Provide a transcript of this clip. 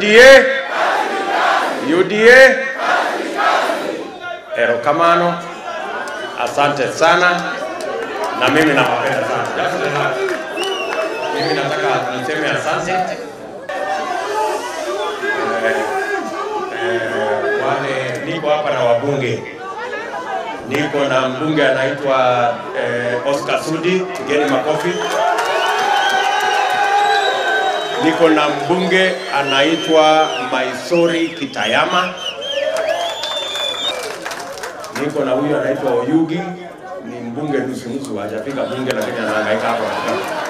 UDA UDA erokamano asante sana na mimi nawapenda sana Just relax. mimi nataka niseme asante eh, eh, wale niko hapa na wabunge niko na mbunge anaitwa eh, Oscar Sudi, pigeni makofi. Niko na mbunge anaitwa Maisori Kitayama. Niko na huyu anaitwa Oyugi, ni mbunge nusu nusu, hajafika bunge lakini anahangaika hapa.